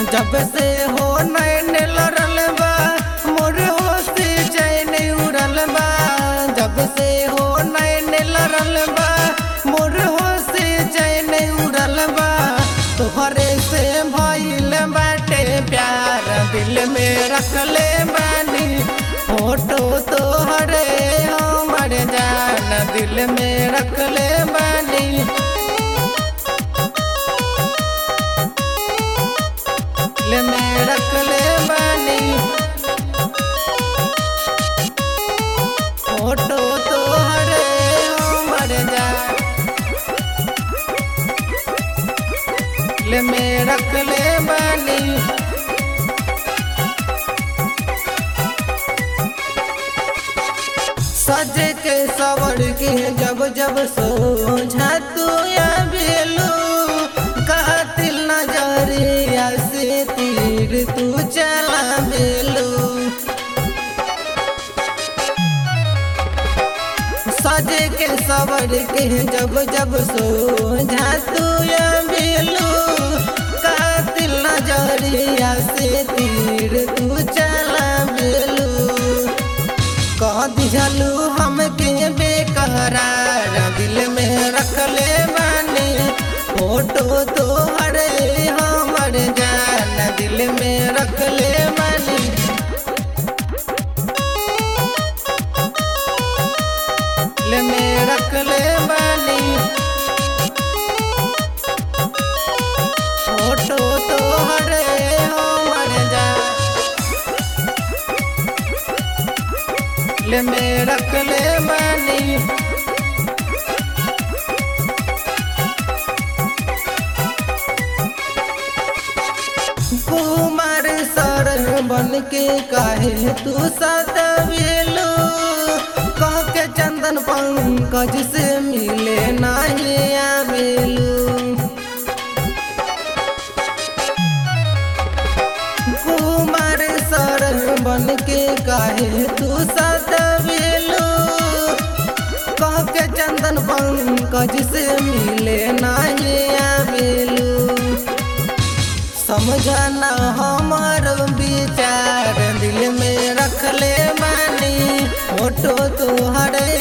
जब से हो नैन लड़ल बा मोर होश चैन उड़ल बा जब से हो नैन लड़ल बा मोर होश चैन उड़ल बा तोहरे से भइल बाटे प्यार दिल में रखले बानी फोटो तोहरे हमर जान दिल में रखले बानी दिल में रखले बानी फोटो तोहरे हमर जान दिल में रखले बानी सज के सवर के जब जब सोझा तू बेलू कातिल नजरिया से तीर तू चला बेलू सज के सवर के जब जब सोझा तू बेलू कातिल नजरिया से तीर तू चला बेलू कह दिहलू हमके बेकरार दिल में रखले बानी फोटो तोहरे हमर जान दिल में रखले बानी दिल में रखले बानी फोटो तोहरे हमर जान दिल में रखले बानी कुमार सर बन के काहे तू सतवेलो कह के चंदन पंकज से मिले नाही आवेलू कुमार सर बन के काहे तू सतवेलो कह के चंदन पंकज से मिले नाही आवेलू समझना हमार विचार दिल में रखले बानी फोटो तोहरे